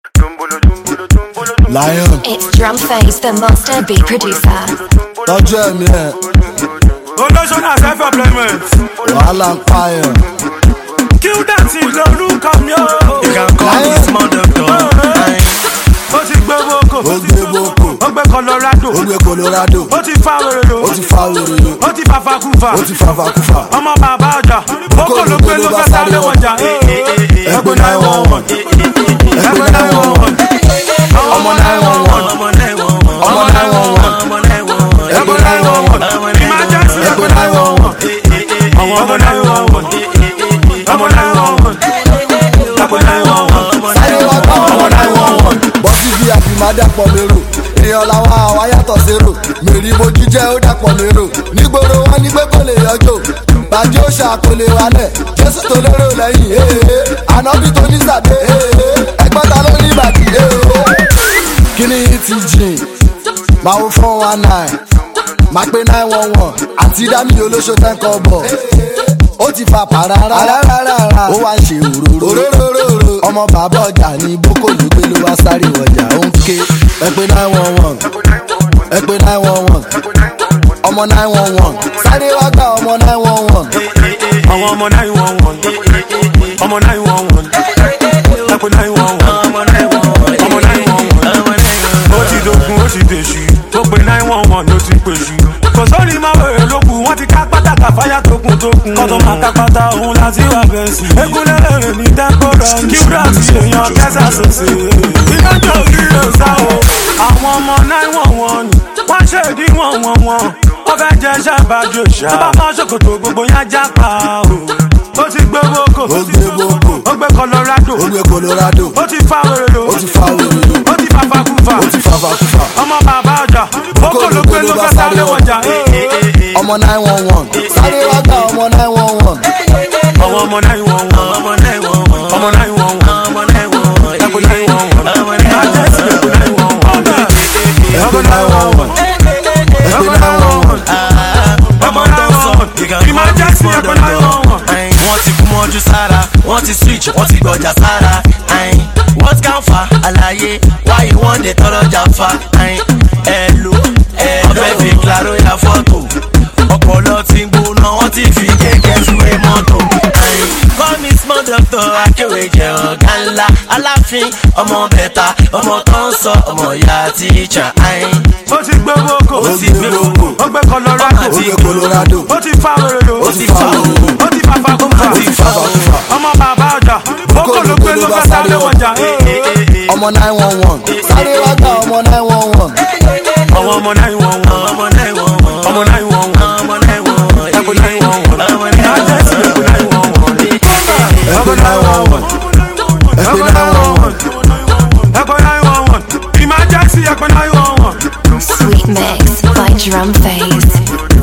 Lion It's Drum Face, the monster beat producer. tọ́jú ẹ̀mí ẹ̀ olóṣó náà self employment wàhálà ń pààyàn. kill dance lórúkọ mi o. You can call me small doctor. Aye. ó ti gbé boko ó gbé boko ó gbé colorado ó gbé colorado ó ti fa wèrèlò ó ti fa wèrè ó ti fa fakufa ó ti fa fakufa. ọmọ bàbá ọjà boko ló gbé ló fẹ́ sáré wọjà. ẹgbẹ́ náà wọ̀n wọ̀n ẹgbẹ́ náà wọ̀n wọ̀n ọmọ náà wọ̀n wọ̀n Ọmọ náà wọ̀n wọ̀n. ọmọ náà wọ̀n wọ̀n Ọmọ náà wọ̀n wọ̀n. ẹgbẹ́ náà wọ̀n wọ̀n emergency ẹgbẹ́ náà wọ̀n wọ̀n ọmọ náà wọ̀n wọ̀n ọmọ náà wọ̀n wọ̀n ọmọ náà wọ̀n wọ̀n. sáré wá gbọ́ ọmọ náà wọ̀n wọ̀n. bọ́sì bíi àbímá dàpọ̀ mérò èèyàn làwọn àwa yàtọ̀ sérò mèrí mojú jẹ́ ó dàpọ̀ mérò nígboro wọn ní pé kò lè yọjọ́ bàjẹ́ ó ṣàkólé wálẹ̀ jésù tó lérò lẹ́yìn ee ànábì tó ní sàdé ee ẹgbọ́n ta ló ní ìbàdí ee. kíní yìí ti jìn máa wo four one nine máa pé nine one one àti dání olóṣó ten kọ́ bọ̀ ó ti fa pàràrà ó wá ń ṣe òróró ọmọ bàbá ọjà ní boko ló gbé ló wá sáré ọjà ó ń ké ẹ pé nine one one ẹ pé nine one one ọmọ nine one one sáré wá gba ọmọ nine one one àwọn ọmọ náà wọ̀n wọ̀n ọmọ náà wọ̀n wọ̀n ẹkùn náà wọ̀n wọ̀n Ọmọ náà wọ̀n wọ̀n. ọmọ náà wọ̀n wọ̀n. Ọmọ náà wọ̀n ó ti dogun ó ti dèṣù ó pe nine one one ló ti pèsù. kò sórí máa wèrè lókù wọ́n ti ká pátákà fáyà tókun tókun. kọ́tọ̀ máa ká pátá òun láti wà bẹ́ẹ̀ sí. egunlẹ̀ lèrè ní dẹ́kọ̀rọ̀ kíbrà ti èèyàn kẹsà sòsè. iná tó kí ló sá o. àwọn ọmọ nine one one wọ́n ṣe ìdí wọ̀n wọ̀n wọ̀n wọ́n fẹ́ jẹ́ sábàjò ṣá. tó bá mọ́ ṣòkòtò gbogbo yẹn já pa o. ó ti gbé boko ó gbé boko ó gbé colorado ó gbé colorado ó ti fa wèrèlò ó ti fa wèrè ó ti fa fakufa ó ti fa fakufa ọmọ bàbá ọjà boko ló gbé ló fẹ́ sáré wọjà. ọmọ nine one one sáré wá gba ọmọ nine one one àwọn ọmọ náà wọ̀n wọ̀n ọmọ náà wọ̀n wọ̀n. ọmọ náà wọ̀n wọ̀n Ọmọ náà wọ̀n wọ̀n. ẹkùn náà wọ̀n wọ̀n Ọmọ náà wọ̀n májèsì wọ̀n. ẹkùn náà wọ̀n wọ̀n ẹgbẹ́ náà wọ̀n wọ̀n ẹgbẹ́ náà wọ̀n wọ̀n. ọmọ tó ń sọ Emergency ẹkùn náà wọ̀n wọ̀n. wọ́n ti kú mọ́jú sára wọ́n ti switch wọ́n ti gbọ́jà sára ayin. what can fa àlàyé why you wan dey tọrọjà fa ayin. ẹ lo ẹ ọbẹ̀ fi claro ya fọ́tò ọpọlọ ti ń gbóná wọ́n ti fi kẹ̀kẹ́ ṣúwé mọ́tò ayin. call me small doctor akéwé jẹ ọ̀gá ńlá aláàfin ọmọ bẹ̀ta ọmọ tó ń sọ ọmọ ìyá tíjà ayin. ó ti gbé boko ó gbé boko ó gbé colorado ó gbé colorado ó ti fa wèrèlò ó ti fa wèrè ó ti fa fakufa ó ti fa fakufa ọmọ bàbá ọjà boko ló gbé ló fẹ́ sáré wọjà. ọmọ nine one one sáré wá gba ọmọ nine one one àwọn ọmọ náà wọ̀n wọ̀n ọmọ náà wọ̀n wọ̀n. ọmọ náà wọ̀n wọ̀n ọmọ náà wọ̀n wọ̀n. ẹkùn náà wọ̀n wọ̀n ọmọ náà wọ̀n májèsì wọ̀n. ẹkùn náà wọ̀n wọ̀n ẹgbẹ́ náà wọ̀n wọ̀n ẹgbẹ́ náà wọ̀n wọ̀n. ẹkùn náà wọ̀n wọ̀n emergency ẹkùn náà wọ̀n wọ̀n. Sweet mix by Drum Face.